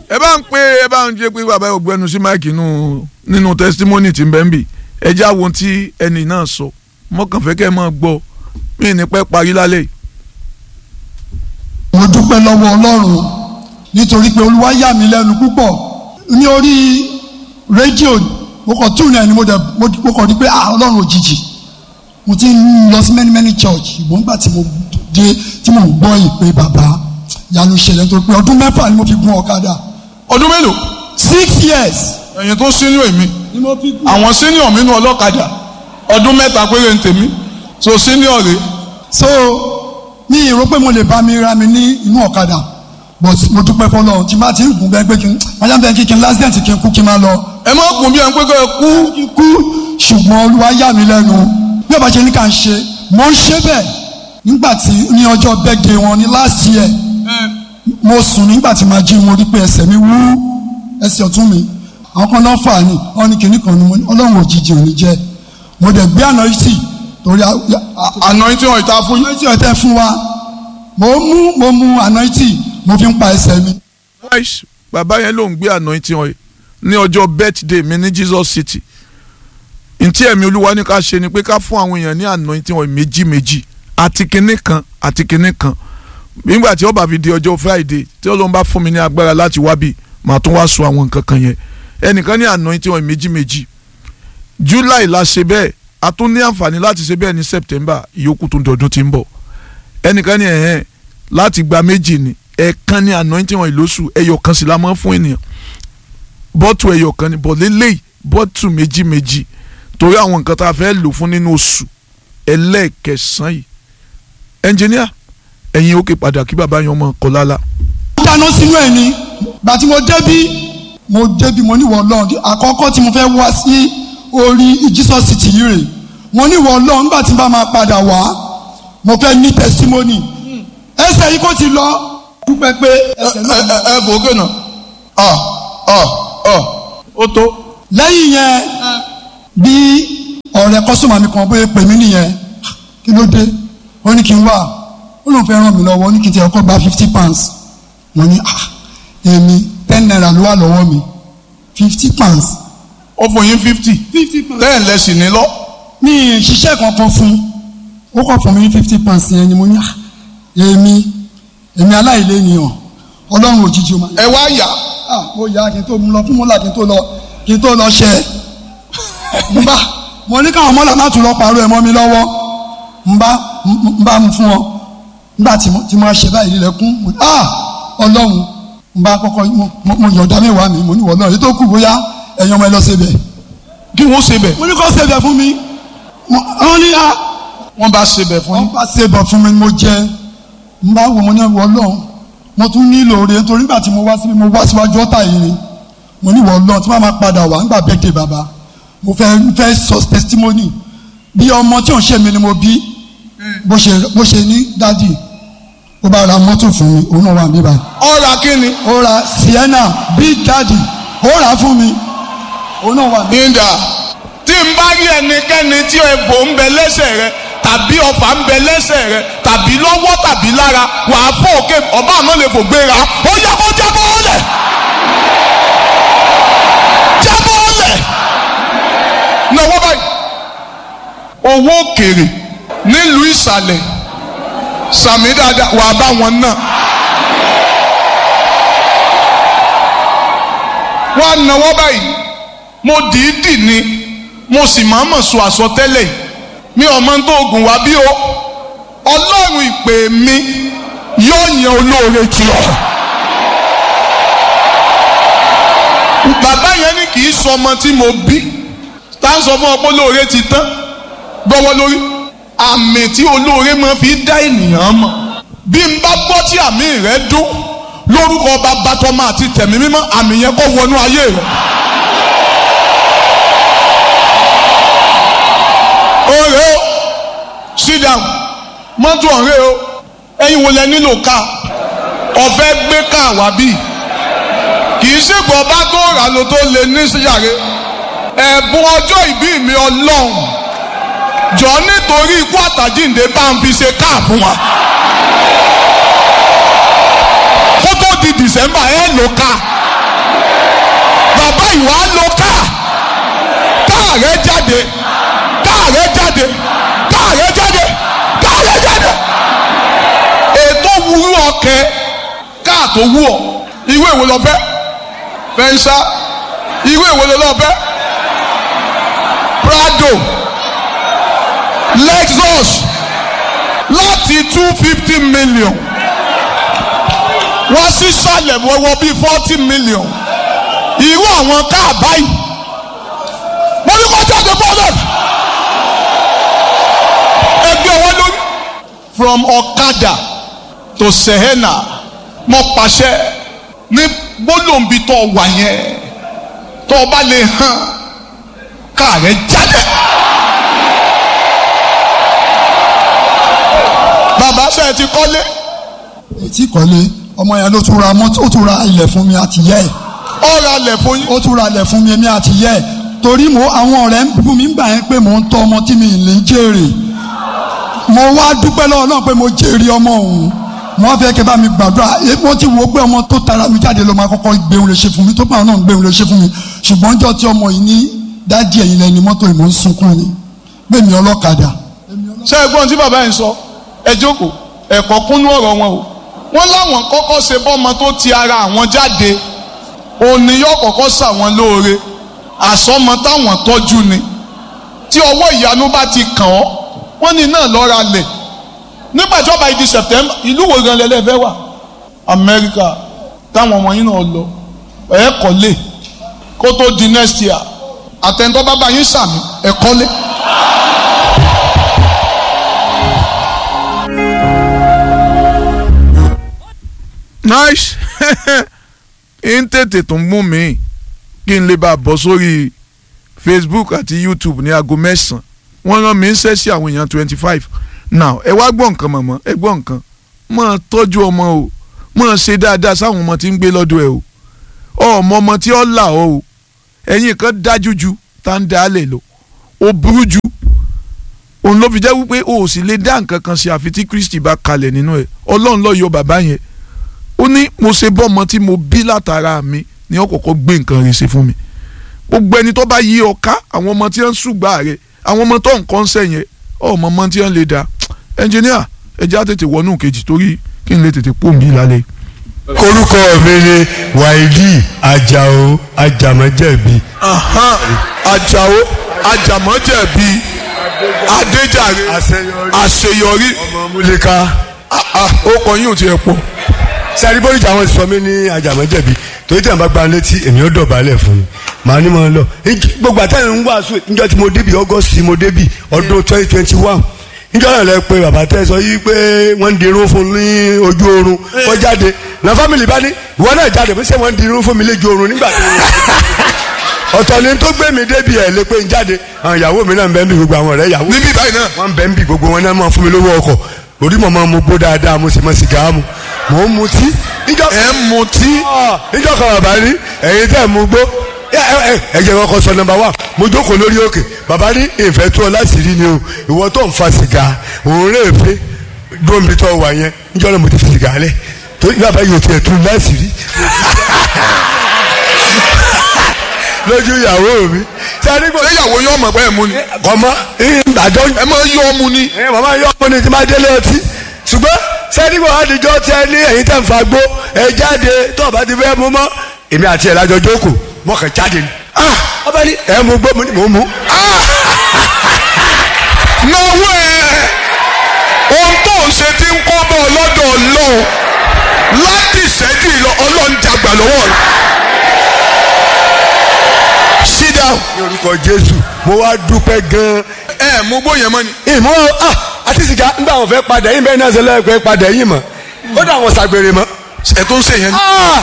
ẹ bá ń pé ẹ bá ń jẹ́ pé bàbá ògbẹ́nu sí máìkì nínú nínú testimony tí ń bẹ́ ń bì ẹ já wo tí ẹnì náà sọ mọ́kànfẹ́ kẹ́ ẹ máa gbọ́ mí ní pẹ́ parí lálẹ́ yìí. mo dúpẹ́ lọ́wọ́ ọlọ́run nítorí pé olúwa yà mí lẹ́nu púpọ̀ ní orí rédíò mo kàn tún náà ni mo dẹ̀ mo kàn rí pé ah ọlọ́run òjijì mo ti ń lọ sí many many church ìgbọ́n nígbà tí mo dé tí mo gbọ́ ìpè bàbá yanu ṣẹlẹ̀ nítorí pé ọdún mẹ́fà ni mo fi gun ọ̀kadà ọdún mélòó six years ẹ̀yin tó sínú èmi ni mo fi gun. àwọn senior mi nù ọlọ́kadà ọdún mẹ́ta péré ń tèmi so senior rè so mi ì rò pé mo lè bá mi ra mi ní inú ọ̀kadà but mo dúpẹ́ fọlọ́run tí n bá ti ń gùn bẹ́ẹ̀ pé kí n ajá bẹ́ẹ̀ kí n lásìdẹ̀ntì kí n kú kí n máa lọ ẹ má kún bí ẹ ń pé kẹ́ ẹ kú kí n kú ṣùgbọ́n olúwa yà mí lẹ́nu bí ọba ṣe ní ká ń ṣe mo ń ṣe bẹ́ẹ̀ nígbà tí ní ọjọ́ birthday wọn ní last year mo sùn nígbà tí màá jí mo rí pé ẹsẹ̀ mi wú ẹsẹ̀ ọ̀tún mi àwọn kan náà fà ní wọn ní kinní kan ní mo ní ọlọ́run òjijì ò ní jẹ́ mo dẹ̀ gbé àná sí torí àná tí wọn ìta fún yín. àná tí ọ̀tẹ̀ fún wa mo mú mo mú àná tí mo fi ń pa ẹsẹ̀ mi. Christ bàbá yẹn ló ń gbé anointing oil ní ọjọ́ birthday mi ní Jesus City ntí ẹ̀mí olúwa ní ká ṣe ni pé ká fún àwọn èèyàn ní anointing oil méjì méjì àti kinní kan àti kinní kan nígbà tí ó bá fi di ọjọ́ Friday tí Ọlọ́run bá fún mi ní agbára láti wá bí màá tún wá sọ àwọn nǹkan kan yẹn ẹnìkan ní anointing oil méjì méjì July la ṣe bẹ́ẹ̀ a tún ní àǹfààní láti ṣe bẹ́ẹ̀ ní September ìyókù tó ń dọdún tí ń bọ̀ ẹnìkan ní ẹ̀hẹ́n láti gba méjì ni ẹ̀ẹ̀kan ní anointing oil lóṣù ẹyọ kan sì la máa ń fún ènìyàn bọ́tù ẹyọ kan ni bọ̀ lélẹ́yìí bọ́tù méjì méjì torí àwọn nǹkan tá a fẹ́ lò fún nínú oṣù ẹlẹ́ẹ̀kẹsàn yìí ẹnjìníà ẹ̀yin òkè padà kí bàbá yẹn ọmọ kọ lálá. mo dáná sínú ẹ̀ ni gbà tí mo débí mo débí mo níwọ̀ ọlọ́run àkọ́kọ́ tí mo fẹ́ wá sí orí Jesus City yìí rè mo níwọ̀ ọlọ́run nígbà tí n bá máa padà wá mo fẹ́ ní testimony ẹsẹ̀ yìí kò ti lọ dúpẹ́ pé ẹsẹ̀ náà lọ. ẹ fò ókè náà ọ ọ ọ ó tó. lẹ́yìn yẹn bí ọ̀rẹ́ kọ́sọ́mà mi kan bóyá pè mí nìyẹn kí ló dé ó ní kí n wá ó lóun fẹ́ ràn mí lọ́wọ́ ó ní kí n ti ọkọ̀ gba fifty pounds mo ní ah èmi ten naira ló wà lọ́wọ́ mi fifty pounds. ó fún yín fifty fifty pounds. ten lẹ́sìn ní lọ. mi ì ṣiṣẹ́ kankan fún ó kọ̀ fún mi ní fifty pounds yẹn ni mo ní ah èmi èmi aláìlénìyàn ọlọ́run òjijì ó máa ẹ wá yá ah mo yà kí n tó mú lọ fún mọ́là kí n tó lọ kí n tó lọ ṣe n bá mo ní káwọn mọ́là má tún lọ pàrọ̀ ẹ̀ mọ́ mi lọ́wọ́ n bá n bá mu fún ọ nígbà tí mo tí mo ṣe báyìí lẹ́kún mo ah ọlọ́run n bá kọ́kọ́ mo mo yọ̀ọ̀dá mẹ́wàá mi mo ní wọ́n lọ́run èyí tó kù bóyá ẹ̀yin ọmọ ẹ lọ ṣe bẹ̀ kí wọ́n ṣe bẹ̀. mo ní kó ṣe bẹ̀ fún mi wọ́n ní ah wọ́n bá ṣe bẹ̀ fún wọ́n yín. bá ṣe bẹ̀ fún mi mo jẹ n bá wo mo ní wọ́n lọ́run mo tún nílò oore nítorí nígbà tí mo wá síbi mo wá síwájú ọ̀tá yìí ni mo ní wọ́n lọ́run tí wọ́n máa padà wá nígbà bẹ́ẹ̀dẹ̀ bàbá mo fẹ́ fẹ́ sọ testimony bí ọmọ tí òun ṣe mi ni mo bí bó ṣe bó ṣe ní dádì ó bá ra mọ́tò fún mi òun náà wà níbà ọ̀rà kí ni. ó ra Sienna big daddy ó rà á fún mi òun náà wà níbà. nígbà tí n bá rí ẹnikẹ́ni tí egbò ń bẹ lẹ́sẹ̀ rẹ tàbí ọfà ń bẹ lẹ́sẹ̀ rẹ tàbí lọ́wọ́ tàbí lára wàá fọ́ òkè ọba àmọ́ lè fò gbéra ó yẹ kó jábọ́ ọ̀lẹ̀ jábọ́ ọ̀lẹ̀ náwó báyìí owó òkèrè nílùú ìsàlẹ̀ sàmì dáadáa wàá bá wọn náà. wọ́n á náwó báyìí mo dìídì ni mo sì máa mọ̀ sọ àsọtẹ́lẹ̀ yìí mi ò mọ tó oògùn wá bí o ọlọ́run ìpè mi yóò yan olóore tì ọ́. bàbá yẹn ní kì í sọ ọmọ tí mo bí tá à ń sọ fún ọ pé olóore ti tán gbọ́wọ́ lórí àmì tí olóore máa fi dá ènìyàn mọ̀ bí n bá gbọ́ tí àmì rẹ dún lórúkọ bàbá tọmọ àti tẹ̀mí mímọ́ àmì yẹn kó wọnú ayé rẹ. ọ̀rẹ́ o sit down mọ́tò ọ̀rẹ́ o ẹ̀yin wo lẹ nílò ká ọ̀fẹ́ gbé ká wá bí kì í ṣègbọ́ bá tó rà ló tó lè ní síyàrá ẹ̀bùn ọjọ́ ìbí mi ọlọ́run jọ nítorí ikú àtàjíǹde bá ń fi ṣe káà fún wa kó tó di December ẹ lò ká káàrẹ́ jáde káàrẹ́ jáde káàrẹ́ jáde káàrẹ́ jáde ètò wúrú ọkẹ káàtó wú ọ ìwé ìwé lọ fẹ́ fẹnsá ìwé ìwé lọ fẹ́ Prado Lexus láti two fifty million wọ́n sì sálẹ̀ wọ́wọ́ bíi forty million irú àwọn káà báyìí mo ní kó jáde bọ́ọ̀lù ẹgbẹ́ wọn lórí from Okada to Sehena mo pàṣẹ ní gbólóǹbi tó wà yẹn tó o bá lè hàn káà rẹ jáde. bàbá ṣe ti kọ́lé etí kọ́lé ọmọ yẹn ló tún ra mọ́tò ó tún ra ilẹ̀ fún mi àti yẹ́ ẹ̀ ọ̀rọ̀ alẹ̀ fún yín. ó tún ra ilẹ̀ fún mi èmi àti yẹ́ ẹ̀ torí mo àwọn ọ̀rẹ́ ń bú mi gbà yẹn pé mò ń tọ́ ọmọ tí mi ì lè jèrè mo wá dúpẹ́ lọ́wọ́ náà pé mo jèrè ọmọ òun mo wá fẹ́ kẹ́ bá mi gbàdúrà eh, mo ti wo pé ọmọ tó tara mi jáde ló máa kọ́kọ́ gbéhùn lè ṣe fún mi tó bá náà gbéhùn lè ṣe fún mi ṣùgbọ́n jọ́ tí ọmọ yìí ní dájí ẹ̀yìn lẹ́ni mọ́tò ìmọ̀ ń sunkún ni gbẹ̀mí ọlọ́kadà ṣé ẹ gbọ́n tí bàbá yẹn sọ ẹ jókòó ẹ̀kọ́ kúnú ọ̀rọ̀ wọn o wọ́n láwọn kọ́kọ́ ṣe bọ́mọ tó ti ara àwọn jáde òní yóò kọ́kọ́ ṣàwọn lóore àsọmọ táwọn tọ́jú ni tí ọwọ́ ìyanu bá ti kàn ọ́ wọ́n ní náà lọ́ra lẹ̀ nígbà tí ọba ìdí September ìlú wo gan lẹ́lẹ́ fẹ́ wà Amẹ́ríkà táwọn ọmọ yín náà lọ ẹ̀ kọ́lé kó tó di next year àtẹ̀ntọ́ bàbá yín sàmì ẹ̀ kọ́lé. nice ń tètè tó ń mú mi kí n lè bá a bọ́ sórí Facebook àti YouTube ní aago mẹ́sàn-án wọ́n rán mi ń ṣẹ́ sí àwọn èèyàn twenty five now ẹ wá gbọ́ nǹkan mọ̀mọ́ ẹ gbọ́ nǹkan máa tọ́jú ọmọ o máa ṣe dáadáa sáwọn ọmọ tí ń gbé lọ́dọ̀ ẹ o ọmọ ọmọ tí ó là ọ o ẹ̀yin kan dájú ju tá ń dá lè lọ ó burú ju òun ló fi jẹ́ wípé o ò sì lè dá nǹkan kan ṣe àfi tí Kristi bá kalẹ̀ nínú ẹ̀ ọlọ́run ló yọ bàbá yẹn ó ní mo ṣe bọ́ ọmọ tí mo bí látara mi ni ó kọ́kọ́ gbé nǹkan rẹ̀ ṣe fún mi gbogbo ẹni tó bá yí ọ ká àwọn ọmọ tí wọ́n ń ṣùgbà rẹ̀ àwọn ọmọ tó nǹkan sẹ́yìn ọmọ ọmọ tí wọ́n lè dá ẹnjìníà ẹjẹ́ á tètè wọnú kejì torí kí n lè tètè pò mí lálẹ́. orúkọ mi ni wáìdì ajáò ajámọ̀jẹ̀bi. Àjàó Àjàmọ́jẹ̀bi Adéjàre àṣeyọrí ọmọ múlíká. ó kọ yín ò tiẹ̀ pọ̀ sẹ́ni bóríjà àwọn ti sọ mí ní ajámọ̀jẹ̀bi torí tí àwọn bá gba létí èmi ó dọ̀bálẹ̀ fún mi màá ní mọ̀ ń lọ. Ìj- gbogbo àtẹ̀yìn ń wàásù níjọ́ tí mo débi August mo débi ọdún twenty twenty one níjọ́ náà lẹ pé bàbá tẹ́ sọ yí pé wọ́n ń dirun fún ní ojú oorun wọ́n jáde na family bá ní ìwọ náà jáde fún ṣé wọ́n ń dirun fún mi lójú oorun nígbà tó ọ̀tọ̀ ni tó gbé mi débi ẹ̀ lé pé ń jáde àwọn ìyàwó mi náà ń bẹ́ ń bí gbogbo àwọn ọ̀rẹ́ ìyàwó níbí báyìí náà wọ́n ń bẹ́ ń bí gbogbo wọn náà máa fún mi lówó ọkọ̀ orí mọ̀ máa mu gbó dáadáa mo sì mọ sìgá mu mò ń mutí níjọ́ ẹ̀ ń mutí níjọ́ kan bàbá ní ẹ̀yin tẹ́ ẹ̀ mú gbó ẹ ẹ ẹ jẹ́ kọ́kọ́ sọ nọ́mbà wá mo jókòó lórí òkè bàbá ní ìfẹ́ tó ọ láti rí ni o ìwọ tó ń fa sìgá òun rè fẹ́ dóńbi tó wà yẹn níjọ́ náà mo ti fi sìgá lẹ̀ tó bàbá yóò tiẹ̀ tún láti rí lójú ìyàwó mi sáré gbọ́ ìyàwó yóò mọ̀ pé ẹ̀ mú ni kọ́mọ́ àjọ ẹ máa yọ ọmú ni ẹ màmá yọ ọmọ ní ti máa délé ọtí ṣùgbọ́n sẹ́dígbò àdìjọ́ tí ẹ ní ẹ̀yìn tẹ̀ ń fa gbó ẹ jáde tó o bá ti fẹ́ mú mọ́ èmi àti ẹ̀ lájọ jókòó mọ́ kàn jáde ni. ah ọba ní ẹ mú gbó mo ní mò ń mú. náwó ẹ ohun tó ń ṣe ti ń kọ́ bọ́ ọlọ́dọ̀ ọlọ́run láti ìṣẹ́jú ìlọ ọlọ́run jàgbà lọ́wọ́ rẹ̀. sit down. ní orúkọ jésù mo wá dúpẹ́ gan-an. ẹ mú gbó yẹn mọ́ ni. ìmọ̀ ah àti sìgá ńgbà wọn fẹ́ padà yín bẹ́ẹ̀ náà ṣe lẹ́ẹ̀kọ́ padà yín mọ́ ó dà wọn ṣàgbèrè mọ́. ẹ tó ń ṣe yẹn ni. ah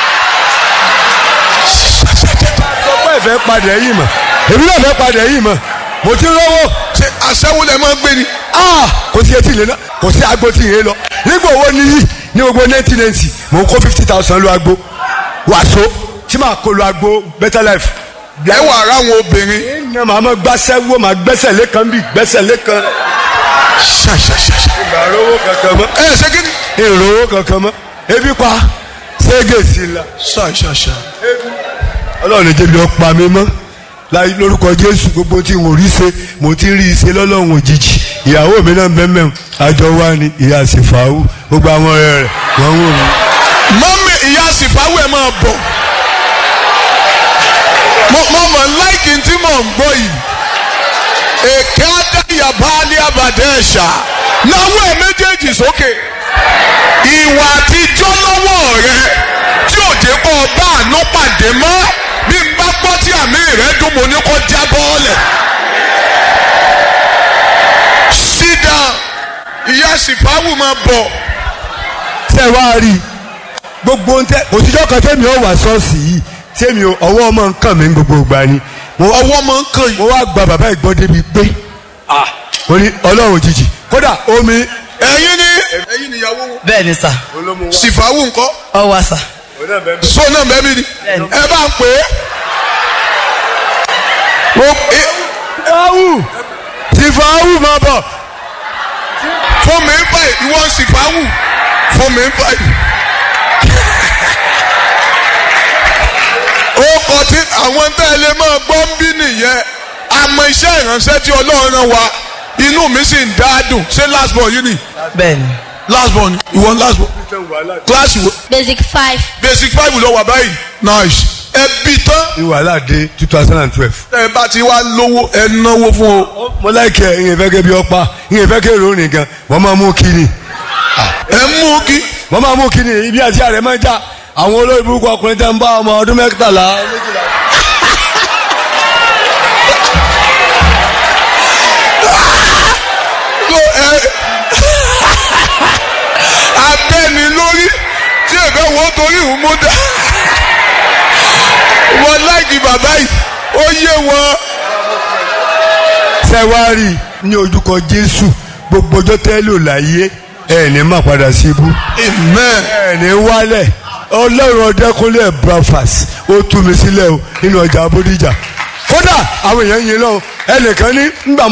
ọpẹ́ ìfẹ́ padà yín mọ́ èmi náà fẹ́ padà yín mọ́ mo ti rówó. ṣe aṣẹ́wó lẹ máa ń gbé ni. ah kò sí etí ilé náà kò sí agbo tí ìyẹn lọ nígbà owó níyì ní gbogbo nineteen ninety mò ń kó fifty thousand lo agbo wàásù tí màá kó lo agbo better life. ẹ wà ara àwọn obìnrin. ìyẹn màá ma gbàsẹ́ wo màá gbẹ́sẹ̀ lẹ́kan bí gbẹ́sẹ̀ lẹ́kan. ṣàṣàṣàṣà. ìgbà rówó kankan mọ́ ẹ ṣe kí ni. ìrówó kankan mọ́ ebi pa ségè sí la ṣàṣàṣà. ọlọ́run ní jẹ́bi ọ̀pá mi mọ́ láì lórúkọ jésù gbogbo tí mo rí ṣe mo ti rí i ṣe lọ́lọ́run òjijì ìyàwó mi náà bẹ́ẹ̀ àjọ wa ni ìyá sífàáwù gbogbo àwọn ọ̀rẹ́ rẹ̀ wọ́n wò mí. mọ́mí ìyá sífàáwù ẹ̀ máa bọ̀ mo mo mọ̀ láìkì tí mò ń gbọ́ yìí èké adáyà baálé abàdé ẹ̀ṣà náwó ẹ̀ méjèèjì sókè ìwà àtijọ́ lọ́wọ́ rẹ tí ò jẹ́ kó o bá àánú pàdé mọ́ bí n bá gbọ́ tí àmì rẹ dùn mo ní kó já bọ́ọ̀lẹ̀. sídà ìyá sífàáwù máa bọ̀ tẹ́ wá rí i gbogbo ń tẹ́ òtijọ́ kan tẹ́mi ọ̀ wá ṣọ́ọ̀ṣì yìí tẹ́mi ọwọ́ ọmọ nǹkan mi gbogbo ìgbà ni mo wá ọwọ́ máa ń kàn yìí. mo wá gba bàbá ìgbọ́n débi pé mo ní ọlọ́run òjijì kódà omi ẹ̀yin ni ẹ̀yin níyàwó wọn. bẹ́ẹ̀ ni sà sífàáwù ńkọ́ ọ wá sà so náà bẹ́ẹ̀ mi ni Bẹ́ẹ̀ni. ẹ bá ń pè é. Mo- ẹ- sífàáwù sífàáwù máa bọ̀ fún mi ń báyìí ìwọ ń sífàáwù fún mi ń báyìí. ó kọ tí àwọn tẹ́ ẹ lè máa gbọ́ ń bí nìyẹn àmọ́ iṣẹ́ ìránṣẹ́ tí ọlọ́run rán wa inú mi sì ń dá dùn ṣé last born yìí ni bẹ́ẹ̀ ni last born ìwọ ń last born kíláàsì wo Basic five. basic five ló wà báyìí nice ẹ bí tán ní wàhálà dé two thousand and twelve. ẹ bá ti wá lówó ẹ náwó fún o mo láìkẹ́ ìyẹn fẹ́ kẹ́ bí ọpa ìyẹn fẹ́ kẹ́ ìròyìn gan wọ́n máa mú kíni ẹ mú kí wọ́n máa mú kíni ibi àti àrẹ máa ń jà àwọn olórí burúkú ọkùnrin tẹ́ ń bá ọmọ ọdún mẹ́tàlá méjìlá. so ẹ abẹ́ni lórí tí èbẹ́ wo torí ìhùn mú dá wọn láìkí bàbá yìí ó yé wọn sẹ́wárì ní ojúkọ jésù gbogbo ọjọ́ tẹ́ lò láyé ẹ̀ ní má padà sí ibú amen ẹ̀ ní wálẹ̀ ọlọ́run ọdẹkùnlé breakfast ó tú mi sílẹ̀ o nínú ọjà abódìjà kódà àwọn èèyàn yìí lọ ẹnìkan ní ngbà